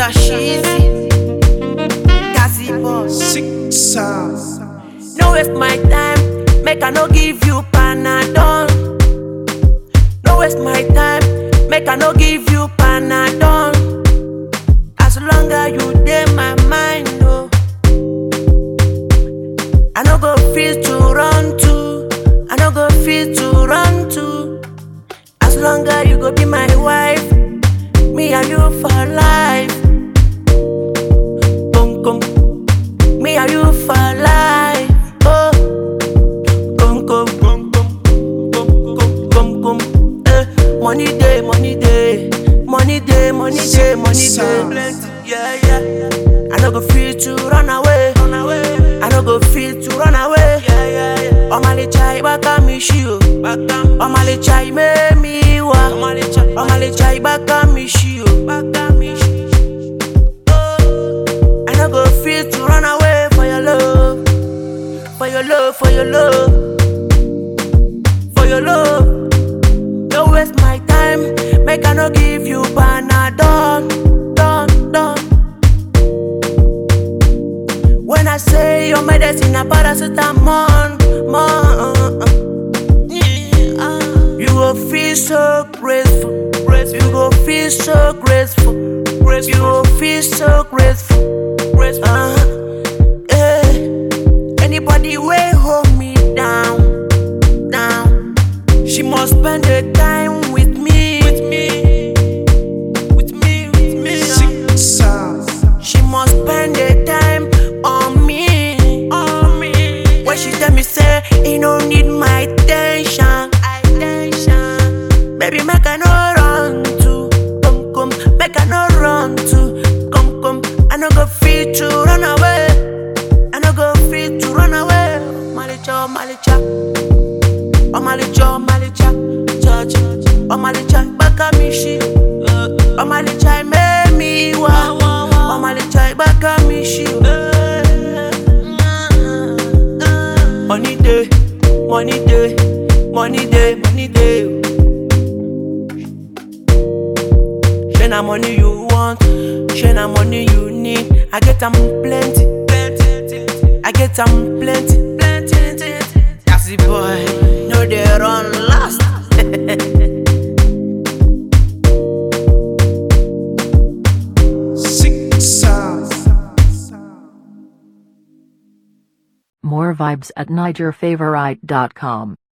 Kashizi, Gazi boss. Six stars. No waste my time, make I no give you panadol. No waste my time, make I no give you panadol. As long as you dey my mind, oh. I no go feel to run to, I no go feel to run to. As long as you go be my wife, me and you for life. Come, come, me and you for life. Oh, come, come, come, come, come, come, come, come. Eh, money day, money day, money day, money day, money day. Plenty, yeah, yeah. I no go feel to run away, run away. I no go feel to run away, yeah, yeah, yeah. Ọmọlẹ́cha ìbáka mi ṣí o, ọmọlẹ́cha ìmẹ́ mi wá, ọmọlẹ́cha ìbáka mi ṣí o, I no go feel to run away for your love, for your love, for your love, for your love. Don't waste my time, make I no give you panadol, done, done. When I say your medicine, a paracetamol, more. You go feel so grateful, grateful. You go feel so grateful, grateful. You go feel so grateful, grateful. Uh-huh. Eh. Anybody way hold me down, down. She must spend the time with me, with me, with me, with me. Six stars. She must spend the time on me, on me. When she tell me say he no need my attention, attention. Baby, make I no run to, come come, make I no run to, come come. I no go feel to run away, I no go feel to run away. Malicha, malicha, oh malicha, malicha, judge, oh malicha, baka mi shi, oh malicha, make me wa, oh malicha, baka mi shi. Money day, money day, money day, money day. Share na money you want, share na money you need. I get am plenty, plenty. I get am plenty, plenty. That's the boy, no they run last. Six stars. More vibes at NigerFavorite.com.